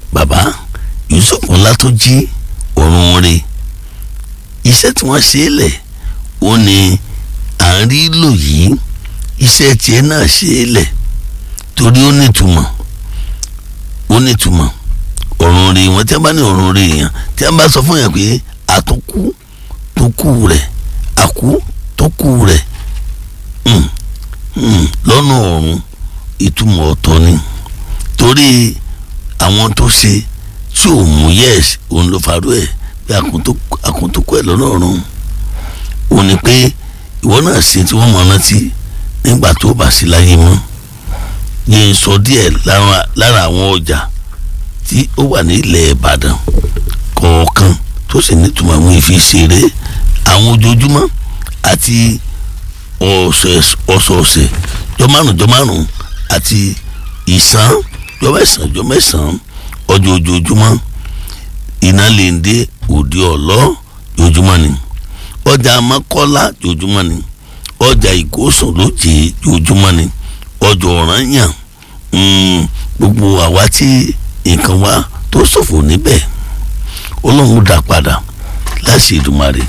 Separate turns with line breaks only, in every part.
bàbá Yusuf Ọlátúnjí ọ̀run rẹ̀ iṣẹ́ tí wọ́n ṣe é lẹ̀ ó ní à ń rí lò yìí iṣẹ́ tiẹ̀ náà ṣe é lẹ̀ torí ó nítumọ̀ ó nítumọ̀ ọ̀run rẹ̀ wọ́n tí wọ́n bá ní ọ̀run rẹ̀ yẹn tí wọ́n bá sọ fún yẹn pé àtúnkù tó kù rẹ̀ àkú tó kù rẹ̀ lọ́nà ọ̀run ìtumọ̀ ọ̀tọ̀ ni torí àwọn tó ṣe tí ò mú yẹ́s òun ló farú ẹ̀ pé àkúntókù ẹ̀ lọ́nà ọ̀run òun ni pé ìwọ náà ṣe tí wọ́n mọ̀ rántí nígbà tó bá sí láyé mọ́ yẹn sọ díẹ̀ lára àwọn ọjà tí ó wà ní ilẹ̀ Ìbàdàn kọ̀ọ̀kan tó sì nítumọ̀ àwọn ìfiṣeré àwọn ojoojúmọ́ àti ọ̀sọ̀ọ̀sẹ̀ jọ márùn jọ márùn àti ìsán jọ mẹ́sàn jọ mẹ́sàn ọjọ́ ojoojúmọ́ iná lè ń dé òde ọ̀lọ́ ojoojúmọ́ ni ọjà amákọ́lá ojoojúmọ́ ni ọjà ìkósùn lóje ojoojúmọ́ ni ọjà ọ̀ranyàn gbogbo àwa tí nǹkan wa tó ṣòfò níbẹ̀ ọlọ́run dá padà láti Èdùmàrè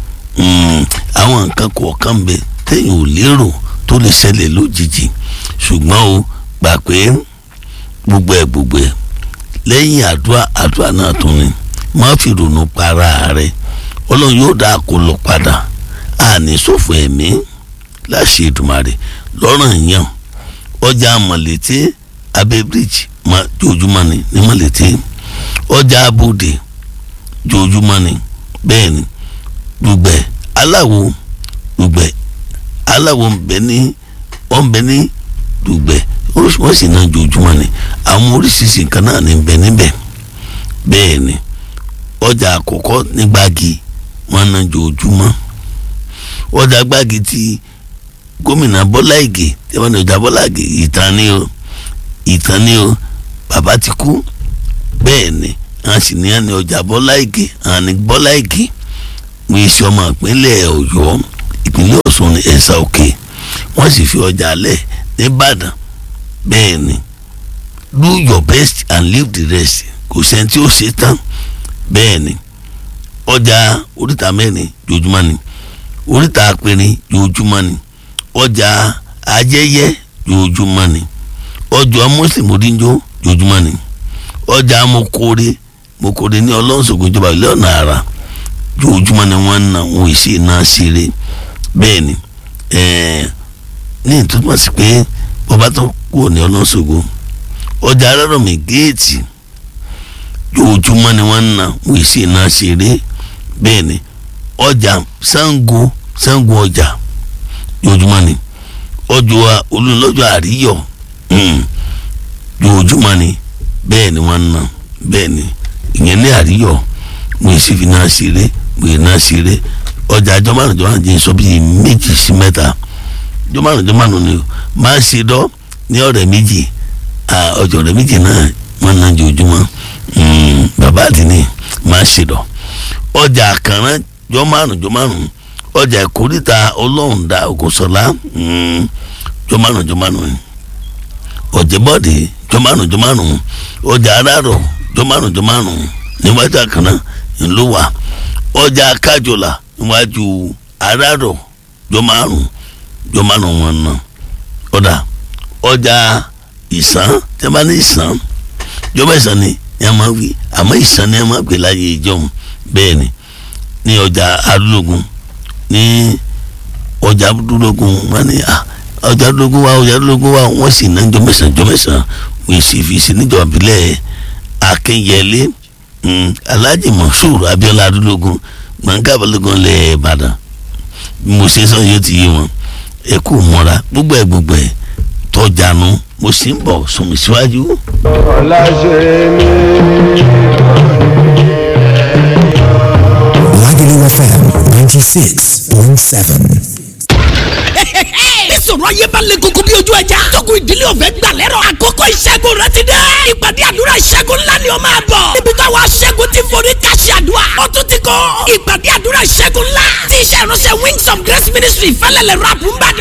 àwọn nǹkan kọ̀ọ̀kan ń bẹ téèyàn ò lérò tó lè ṣẹlẹ̀ lójijì ṣùgbọ́n o gbà pé gbogbo ẹ̀ gbogbo ẹ̀ lẹ́yìn àdúrà àdúrà náà tún ni má fi ronú para rẹ̀ ọlọ́run yóò dá àkólọ padà àní ṣòfò ẹ̀mí láṣẹ Èdùmàrè lọ́rùn yàn ọjà mọ̀lẹ́tẹ́ abẹ́ bíríjì jojúmọ́ ni ní mọ̀lẹ́tẹ́ ọjà abúdé jojúmọ́ ni bẹ́ẹ̀ ni dùgbẹ̀ aláwo dùgbẹ̀ aláwo ń bẹ ní wọ́n ń bẹ ní dùgbẹ̀ wọ́n sì náà jojúmọ́ ni àwọn oríṣiríṣi nǹkan náà ní bẹ níbẹ̀ bẹ́ẹ̀ ni ọjà àkọ́kọ́ ní gbági wọ́n náà jojúmọ́ ọjà gbági ti gómìnà Bọ́lá Ìgè tí wọ́n ní ọjà Bọ́lá Ìgè ìtàn ni o ìtàn ni o bàbá ti kú bẹ́ẹ̀ ni àwọn sì ní àní ọjà Bọ́lá Ìgè àwọn ní Bọ́lá Ìgè wọ́n iṣẹ́ ọmọ ìpínlẹ̀ Ọ̀yọ́ ìpínlẹ̀ Ọ̀ṣun ní ẹ̀sà òkè wọ́n sì fi ọjà alẹ̀ nìbàdàn bẹ́ẹ̀ ni do your best and leave the rest kò sẹ́ni tí ó ṣe tán bẹ́ẹ̀ ni ọjà oríta mẹ́rin jojúmọ́ ni oríta apẹ̀rin jojúmọ́ ni ọjà ajẹ́yẹ jojúmọ́ ni ọjà mùsùlùmí oríjó jojúmọ́ ni ọjà mokore mokore ní ọlọ́sọ̀gbọ̀n ìjọba ilé ọ̀nà àrà jojúmọ́ ni wọ́n ń na wọn èsì náà ṣeré bẹ́ẹ̀ ni ní ìtumọ̀ sí pé bọ́bá tó kú ní ọlọ́sọ̀gbọ̀n ọjà arárọ̀mí géètì jojúmọ́ ni wọ́n ń na wọn èsì náà ṣeré bẹ́ẹ̀ ni ọjà Ṣàngó Ṣàngó ọjà jojúmọ́ ni ọjọ́ olùlọ́jọ́ àríyọ̀ jojúmọ́ ni bẹ́ẹ̀ ni wọ́n ń na bẹ́ẹ̀ ni ìyẹn ní àríyọ̀ wọn èsì fi náà ṣeré wèé náà ṣeré ọjà àjọ márùn jọ márùn jẹ́ sọ bíi méjì sí mẹ́ta jọ márùn jọ márùn ni o máa ṣe dọ́ ní ọ̀rẹ́ méjì ọjọ́ ọ̀rẹ́ méjì náà wọ́n náà jẹ ojúmọ́ bàbá àdínní máa ṣe dọ́ ọjà àkàrà jọ márùn jọ márùn ọjà ìkórìtà ọlọ́run dá ògùnṣọlá jọ márùn jọ márùn ọ̀jẹ̀bọ̀dé jọ márùn jọ márùn ọjà arárọ̀ jọ márùn jọ márùn níwájú àkàrà ńlọ wà ọjà kájọlá níwájú arárọ̀ jọ márùn jọ márùn wọn nà ọ̀dà ọjà ìsàn tí a bá ní ìsàn jọ mẹ́sàn ni ni a máa wí àmọ́ ìsàn ni a máa gbé láyé ìjọhún bẹ́ẹ̀ ni ní ọjà arúlógún ní ọjà arúlógún wọn ni ọjà arúlógún wa ọjà arúlógún wa wọ́n sì ná jọ mẹ́sàn jọ mẹ́sàn wọ́n sì fi sí níjọba ìbílẹ̀ akínyẹlé alhaji moshood abiola arúlógún gbọ̀ngàn balógun lẹ̀ ìbàdàn mo ṣe sọ yóò ti yé wọn ẹ kú mọ́ra gbogbo ẹ gbogbo ẹ tọjànú mo sì ń bọ̀ sọmi síwájú.
ọ̀làṣẹ́ mi.
Lagelu FM ninety six point seven.
ìṣòro ayé bá lè koko bí ojú ẹja. tókù ìdílé ọ̀fẹ́ gbà lẹ́rọ̀. àkókò ìṣẹ́gun rẹ ti dé. ìpàdé àdúrà ìṣẹ́gun ńlá ni ó máa bọ̀. níbi táwa ṣẹ́gun ti forí káṣí àdúrà. ó tún ti kọ́ ìpàdé àdúrà ìṣẹ́gun ńlá. tí iṣẹ́ ìránṣẹ́ wings of grace ministry fẹ́lẹ́lẹ̀ rap ń bàdàn.